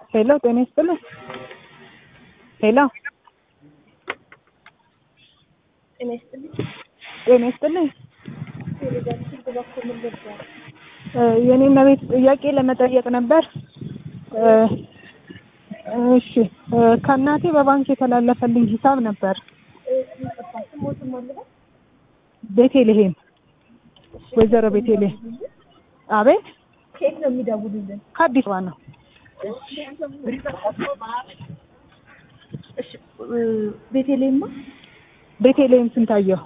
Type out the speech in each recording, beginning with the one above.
ሄሎ ጤና ይስጥልኝ። ሄሎ ጤና ይስጥልኝ። ጤና ይስጥልኝ። ቴሌግራም በኩል ምን ነበር? የኔና ቤት ጥያቄ ለመጠየቅ ነበር። እሺ ከእናቴ በባንክ የተላለፈልኝ ሂሳብ ነበር። ስሞትም አለበት ቤቴልሄም ወይዘሮ ቤቴልሄም። አቤት ከየት ነው የሚደውሉልን? ከአዲስ አበባ ነው። እሺ ቤቴሌማ ቤቴልሄም ስንታየው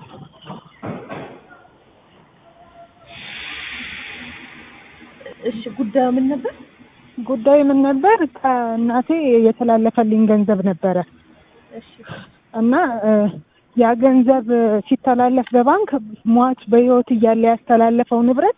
እሺ ጉዳዩ ምን ነበር? ጉዳዩ ምን ነበር? ከእናቴ የተላለፈልኝ ገንዘብ ነበረ እሺ እና ያ ገንዘብ ሲተላለፍ በባንክ ሟች በሕይወት እያለ ያስተላለፈው ንብረት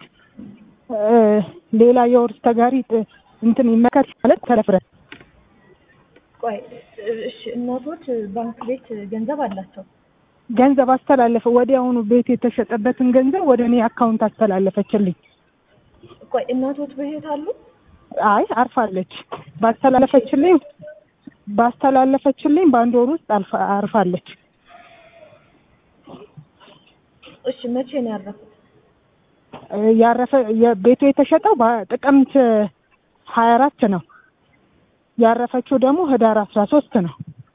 ሌላ የውርስ ተጋሪ እንትን ይመከር ማለት ተለፍረ ቆይ እሺ እናቶች ባንክ ቤት ገንዘብ አላቸው። ገንዘብ አስተላለፈ። ወዲያውኑ ቤት የተሸጠበትን ገንዘብ ወደ እኔ አካውንት አስተላለፈችልኝ። ቆይ እናቶች በህይወት አሉ? አይ አርፋለች። ባስተላለፈችልኝ ባስተላለፈችልኝ በአንድ ወር ውስጥ አልፋ- አርፋለች። እሺ መቼ ነው ያረፉት? ያረፈ የቤቱ የተሸጠው በጥቅምት ሀያ አራት ነው። ያረፈችው ደግሞ ህዳር አስራ ሶስት ነው።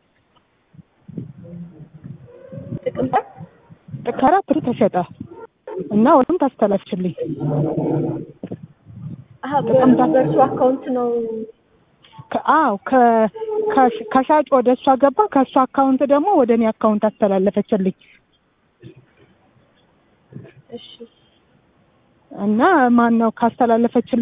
ጥቅምት ጥቅምት አራት ተሸጠ እና ወይም ታስተላለፍችልኝ አሀ በ- በእርሱ አካውንት ነው ከ- አዎ ከ- ከሽ- ከሻጭ ወደ እሷ ገባ። ከእሷ አካውንት ደግሞ ወደ እኔ አካውንት አስተላለፈችልኝ እሺ እና ማን ነው ካስተላለፈችልኝ